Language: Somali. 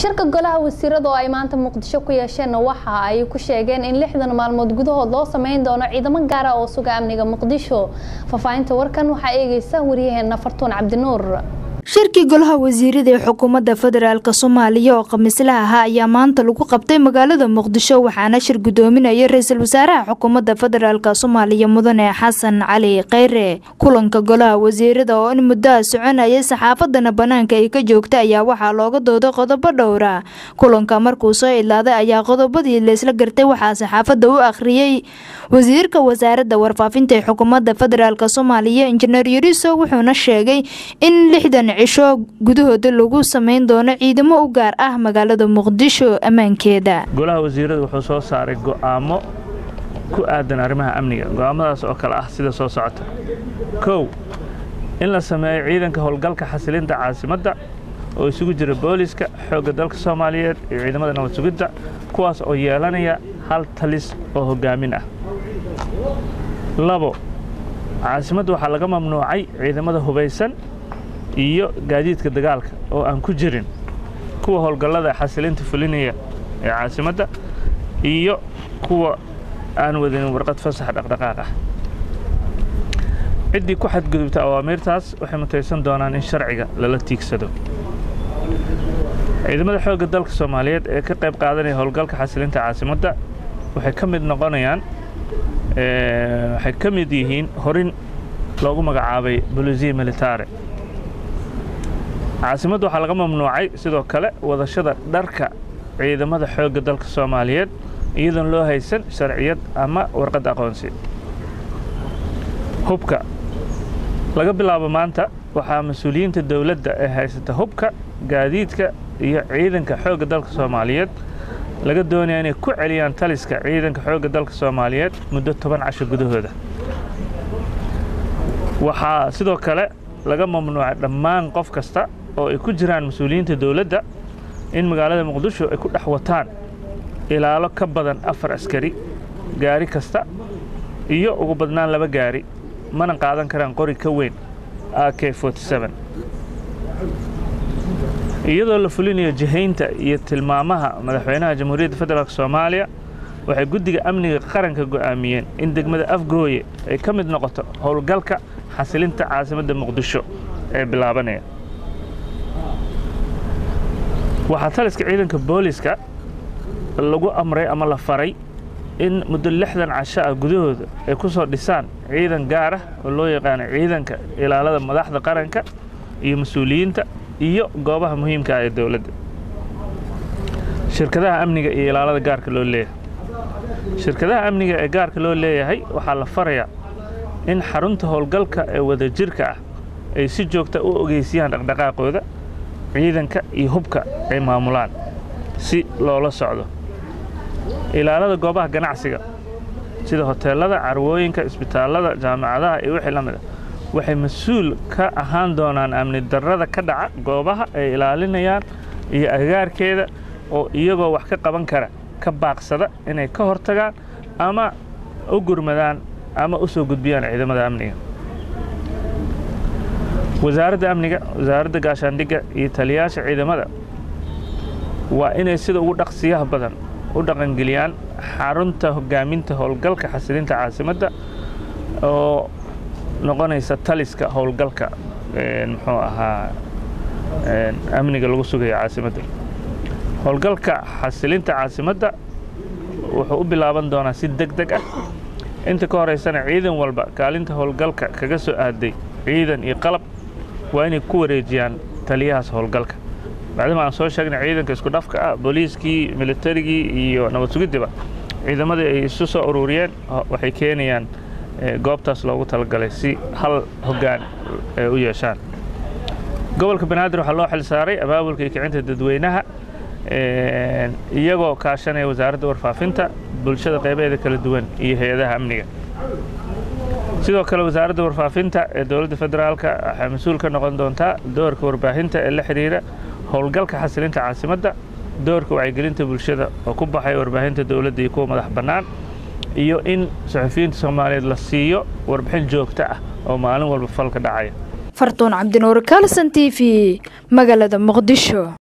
shirka golaha wasiirada oo ay maanta muqdisho ku yeesheen waxa ay ku sheegeen in lixdan maalmood gudahood loo sameyn doono ciidamo gaara oo suga amniga muqdisho faahfaahinta warkan waxaa eegeysa waryaheena fartuun cabdinuur shirkii golaha wasiirada ee xukuumadda federaalk soomaaliya oo khamiislaha ahaa ayaa maanta lagu qabtay magaalada muqdisho waxaana shir gudoominaya ra-iisul wasaaraha xukuumadda federaalk soomaaliya mudane xasan cali kheyre kulanka golaha wasiirada oo in muddoa soconayay saxaafadana banaanka ay ka joogta ayaa waxaa looga dooday qodobo dhowra kulanka markuu soo idlaaday ayaa qodobadii laysla gartay waxaa saxaafadda u akhriyey wasiirka wasaaradda warfaafinta ee xukuumadda federaalk soomaaliya injineer yariso wuxuuna sheegay in lixdan cisho gudahooda lagu sameyn doono ciidamo u gaar ah magaalada muqdisho ammaankeeda golaha wasiirada wuxuu soo saaray go'aamo ku aadan arrimaha amniga go'aamadaas oo kale ah sida soo socota kow in la sameeyo ciidanka howlgalka xasilinta caasimadda oo isugu jira booliska xoogga dalka soomaaliyeed iyo ciidamada nabad sugidda kuwaas oo yeelanaya hal talis oo hoggaamin ah labo caasimadda waxaa laga mamnuucay ciidamada hubaysan iyo gaadiidka dagaalka oo aan ku jirin kuwa howlgallada xasilinta fulinaya ee caasimadda iyo kuwa aan wadin warqad fasax dhaqdhaqaaq ah ciddii ku xadgudubta awaamiirtaas waxay mutaysan doonaan in sharciga lala tiigsado ciidamada xoogga dalka soomaaliyeed ee ka qayb qaadanaya howlgalka xasilinta caasimadda waxay ka mid noqonayaan waxay ka mid yihiin horin loogu magacaabay bolisiya militare caasimadda waxaa laga mamnuucay sidoo kale wadashada dharka ciidamada xoogga dalka soomaaliyeed iyadoon loo haysan sharciyad ama warqad aqoonsi hubka laga bilaabo maanta waxaa mas-uuliyiinta dowladda ee haysata hubka gaadiidka iyo ciidanka xoogga dalka soomaaliyeed laga doonaya inay ku celiyaan taliska ciidanka xoogga dalka soomaaliyeed muddo toban casho gudahooda waxaa sidoo kale laga mamnuucay dhammaan qof kasta oo ay ku jiraan mas-uuliyiinta dowladda in magaalada muqdisho ay ku dhex wataan ilaalo ka badan afar askari gaari kasta iyo ugu badnaan laba gaari mana qaadan karaan qori ka weyn a k iyadoo la fulinayo jihaynta iyo tilmaamaha madaxweynaha jamhuuriyadda federaalk soomaaliya waxay guddiga amniga qaranka go'aamiyeen in degmada afgooye ay ka mid noqoto howlgalka xasilinta caasimadda muqdisho ee bilaabanaya waxaa taliska ciidanka booliska lagu amray ama la faray in muddo lixdan casho ah gudahooda ay ku soo dhisaan ciidan gaar ah oo loo yaqaano ciidanka ilaalada madaxda qaranka iyo mas-uuliyiinta iyo goobaha muhiimka ah ee dowladda shirkadaha amniga iyo ilaalada gaarka loo leeyahay shirkadaha amniga ee gaarka loo leeyahay waxaa la farayaa in xarunta howlgalka ee wadajirka ah ay si joogta u ogeysiyaan dhaqdhaqaaqooda ciidanka iyo hubka ay maamulaan si loola socdo ilaalada goobaha ganacsiga sida hoteelada carwooyinka isbitaallada jaamacadaha iyo wixii la mid a waxay mas-uul ka ahaan doonaan amni darrada ka dhaca goobaha ay ilaalinayaan iyo agaarkeeda oo iyagoo wax ka qaban kara ka baaqsada inay ka hortagaan ama u gurmadaan ama u soo gudbiyaan ciidamada amniga wasaaradda amniga wasaaradda gaashaandhigga iyo taliyayaasha ciidamada waa inay sida ugu dhaqsiyaha badan u dhaqangeliyaan xarunta hoggaaminta howlgalka xasilinta caasimadda oo noqonaysa taliska howlgalka muxuu ahaa amniga lagu sugayo caasimadda howlgalka xasilinta caasimadda wuxuu u bilaaban doonaa si deg deg ah inta ka horeysana ciidan walba kaalinta howlgalka kaga soo aaday ciidan iyo qalab waa inay ku wareejiyaan taliyahaas howlgalka bacdima aan soo sheegnay ciidanka isku dhafka ah booliiskii militarigii iyo nabad sugiddiba ciidamadii ay isu soo ururiyeen waxay keenayaan goobtaas loogu talagalay si hal hoggaan u yeeshaan gobolka banaadir waxaa loo xil saaray abaabulka iyo kicinta dadweynaha iyagoo kaashanaya wasaaradda warfaafinta bulshada qaybaheeda kala duwan iyo hay-adaha amniga sidoo kale wasaaradda warfaafinta ee dowladda federaalka waxay mas-uul ka noqon doontaa doorka warbaahinta ee la xidhiira howlgalka xasilinta caasimadda doorka wacyigelinta bulshada oo ku baxay warbaahinta dowladda iyo kuwa madax bannaan iyo in saxufiyiinta soomaaliyeed la siiyo warbixin joogto ah oo maalin walba falka dhacaya fartuun cabdinuur kalson t v magaalada muqdisho